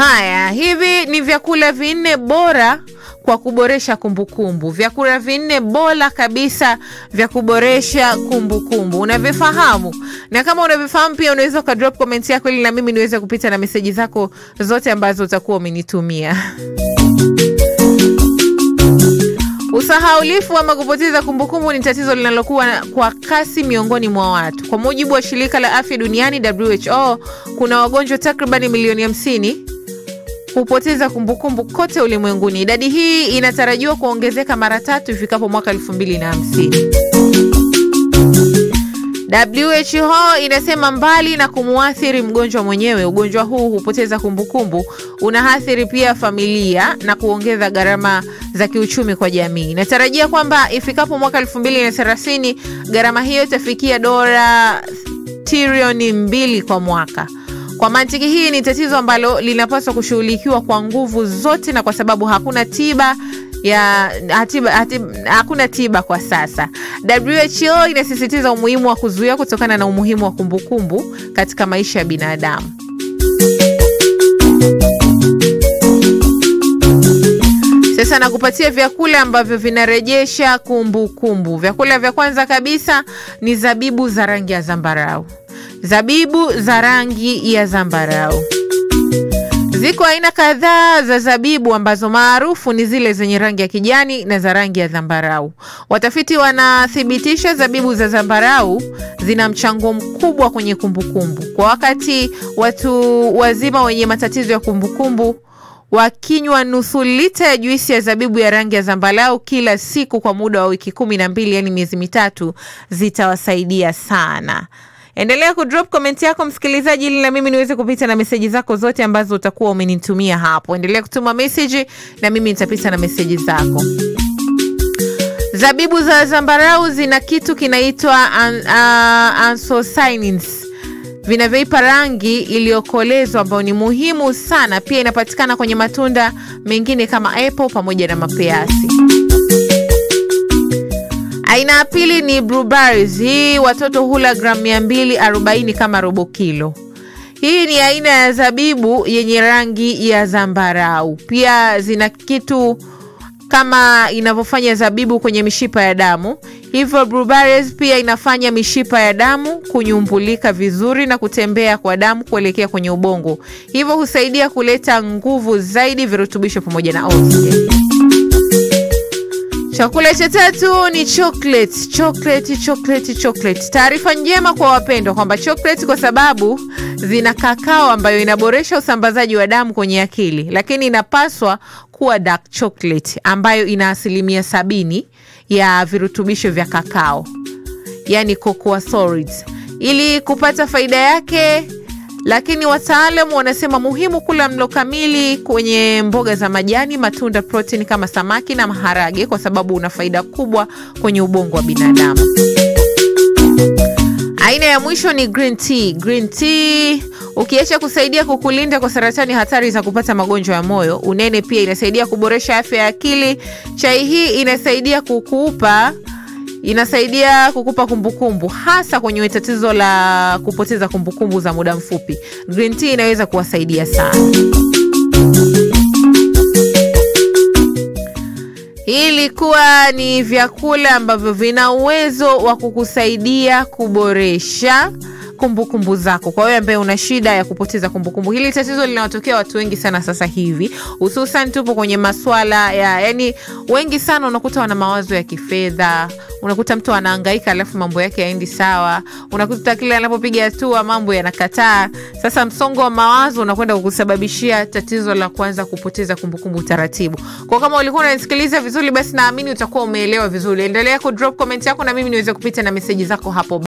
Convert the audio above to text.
Haya, hivi ni vyakula vinne bora kwa kuboresha kumbukumbu. Vyakula vinne bora kabisa vya kuboresha kumbukumbu, unavifahamu? Na kama unavifahamu pia unaweza ukadrop comment yako ili na mimi niweze kupita na meseji zako zote ambazo utakuwa umenitumia. Usahaulifu ama kupoteza kumbukumbu ni tatizo linalokuwa kwa kasi miongoni mwa watu. Kwa mujibu wa shirika la afya duniani WHO, kuna wagonjwa takribani milioni 50 hupoteza kumbukumbu kote ulimwenguni. Idadi hii inatarajiwa kuongezeka mara tatu ifikapo mwaka 2050. WHO inasema mbali na kumuathiri mgonjwa mwenyewe, ugonjwa huu hupoteza kumbukumbu unaathiri pia familia na kuongeza gharama za kiuchumi kwa jamii. Inatarajia kwamba ifikapo mwaka 2030 gharama hiyo itafikia dola trilioni mbili kwa mwaka. Kwa mantiki hii ni tatizo ambalo linapaswa kushughulikiwa kwa nguvu zote, na kwa sababu hakuna tiba ya hatiba, hatiba, hakuna tiba kwa sasa. WHO inasisitiza umuhimu wa kuzuia kutokana na umuhimu wa kumbukumbu katika maisha ya binadamu. Sasa nakupatia vyakula ambavyo vinarejesha kumbukumbu. Vyakula vya kwanza kabisa ni zabibu za rangi ya zambarau. Zabibu za rangi ya zambarau. Ziko aina kadhaa za zabibu ambazo maarufu ni zile zenye rangi ya kijani na za rangi ya zambarau. Watafiti wanathibitisha zabibu za zambarau zina mchango mkubwa kwenye kumbukumbu. Kwa wakati watu wazima wenye matatizo ya kumbukumbu wakinywa nusu lita ya juisi ya zabibu ya rangi ya zambarau kila siku kwa muda wa wiki kumi na mbili, yaani miezi mitatu, zitawasaidia sana. Endelea kudrop comment yako msikilizaji, ili na mimi niweze kupita na meseji zako zote ambazo utakuwa umenitumia hapo. Endelea kutuma meseji na mimi nitapita na meseji zako. Zabibu za zambarau zina kitu kinaitwa an, uh, anthocyanins vinavyoipa rangi iliyokolezwa ambayo ni muhimu sana. Pia inapatikana kwenye matunda mengine kama apple pamoja na mapeasi. Aina ya pili ni blueberries. Hii watoto hula gramu 240 kama robo kilo. Hii ni aina ya zabibu yenye rangi ya zambarau. Pia zina kitu kama inavyofanya zabibu kwenye mishipa ya damu, hivyo blueberries pia inafanya mishipa ya damu kunyumbulika vizuri na kutembea kwa damu kuelekea kwenye ubongo, hivyo husaidia kuleta nguvu zaidi, virutubisho pamoja na oxygen. Chakula cha tatu ni chocolate. Chocolate, chocolate, chocolate. Taarifa njema kwa wapendwa kwamba chocolate, kwa sababu zina kakao ambayo inaboresha usambazaji wa damu kwenye akili, lakini inapaswa kuwa dark chocolate ambayo ina asilimia sabini ya virutubisho vya kakao, yani cocoa solids, ili kupata faida yake lakini wataalamu wanasema muhimu kula mlo kamili kwenye mboga za majani, matunda, protini kama samaki na maharage, kwa sababu una faida kubwa kwenye ubongo wa binadamu. Aina ya mwisho ni green tea. Green tea ukiacha kusaidia kukulinda kwa saratani, hatari za kupata magonjwa ya moyo, unene, pia inasaidia kuboresha afya ya akili. Chai hii inasaidia kukupa inasaidia kukupa kumbukumbu hasa kwenye tatizo la kupoteza kumbukumbu za muda mfupi. Green tea inaweza kuwasaidia sana. Hii ilikuwa ni vyakula ambavyo vina uwezo wa kukusaidia kuboresha kumbukumbu zako. Kwa wewe ambaye una shida ya kupoteza kumbukumbu, hili tatizo linawatokea watu wengi sana sasa hivi, hususan tupo kwenye maswala ya yani, wengi sana unakuta wana mawazo ya kifedha, unakuta mtu anahangaika alafu mambo yake yaendi sawa, unakuta kile anapopiga hatua mambo yanakataa. Sasa msongo wa mawazo unakwenda kukusababishia tatizo la kuanza kupoteza kumbukumbu taratibu. Kwa kama ulikuwa unanisikiliza vizuri, basi naamini utakuwa umeelewa vizuri. Endelea kudrop comment yako na mimi niweze kupita na meseji zako hapo.